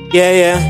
Yeah, yeah.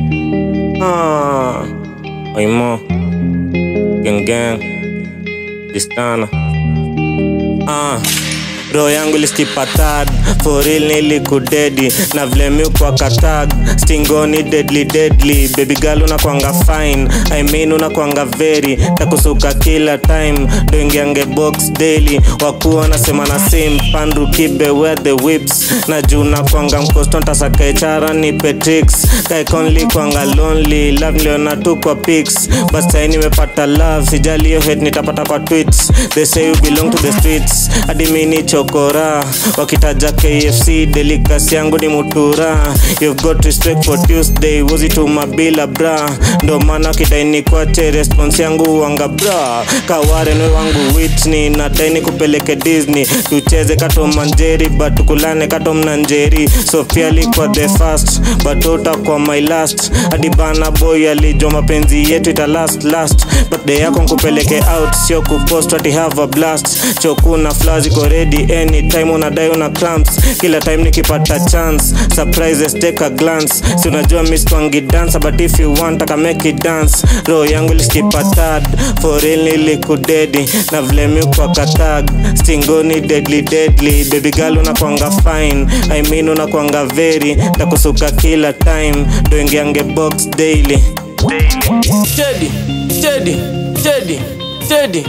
Ah. Oimo. Gang gang. Distana. Ah. roho yangu liskipatad foril nilikudedi na vile mi kwa katag stingoni deadly deadly baby girl unakwanga fine I mean unakwanga very takusuka kila time doingiange box daily wakuwa wanasema na same pandu kibe where the whips na juu nakwanga mkosto ntasakaechara ni petrix kaikonli kwanga lonely love niliona tu kwa pics but sai nimepata love sijali hiyo hate nitapata kwa tweets they say you belong to the streets hadi mini chokora wakitaja kfc delikasi yangu ni mutura you've got respect for tuesday wozituma bila bra ndo maana kidaini kwache response yangu wanga bra kawarenwe wangu witney nadaini kupeleke disney tucheze kato manjeri but tukulane kato mnanjeri sofia alikuwa the first but utakuwa my last hadi bana boy alijua mapenzi yetu ita last last birthday yako nkupeleke out sio kupost ati have a blast chokuna flaws iko ready anytime unadai una cramps kila time nikipata chance surprises take a glance si unajua miss twangi dance but if you want aka make it dance roho yangu liskipatad for real nilikudedi na vile mi kwa katag stingoni deadly deadly baby girl unakwanga fine I mean unakwanga very takusuka kila time doingiange box daily Teddy, Teddy, Teddy, Teddy.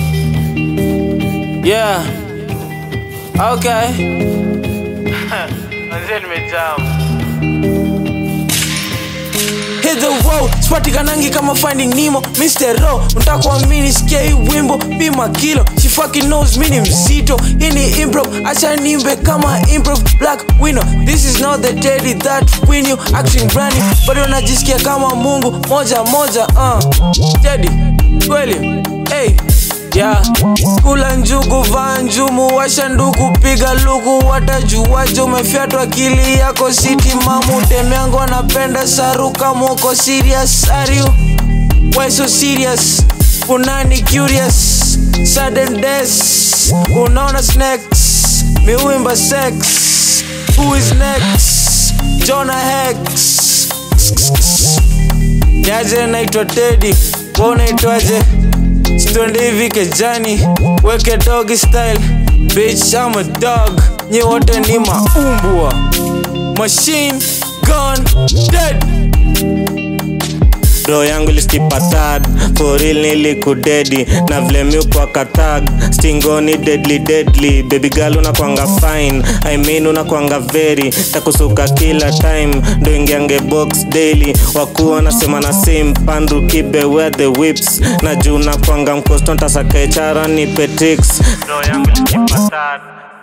Yeah. Okay. Manze nimejam. Hit the road, spatikanangi kama finding Nemo Mr. Ro, mtakuamini sikia hii wimbo Pima kilo, she fucking knows mi ni mzito Hii ni improv, acha nimbe kama improv Black window, this is not the teddy that win you Action brand new, bado najisikia kama mungu Moja moja, uh Teddy, kweli, hey Yeah. Kula njugu, vaa njumu, washa nduku, piga luku, watajuaje umefyatwa akili yako siti mamu Demiango anapenda saruka, moko serious are you? Why so serious? Unani curious? Sudden death, unaona snacks, miwimba sex Who is next? Jonah Hex Niaje naitwa Teddy, wewe unaitwaje? Stonde hivi kejani, weke doggy style Bitch I'm a dog, nyi wote ni maumbwa Machine gun dead roho yangu liskipatad foril nilikudedi na vile mi kwa katag stingoni deadly deadly baby girl unakwanga fine I mean unakwanga very takusuka kila time ndo ingiange box daily wakuwa wanasema na same pandu kibe where the whips na juu nakwanga mkosto ntasakaechara ni petrix roho yangu liskipatad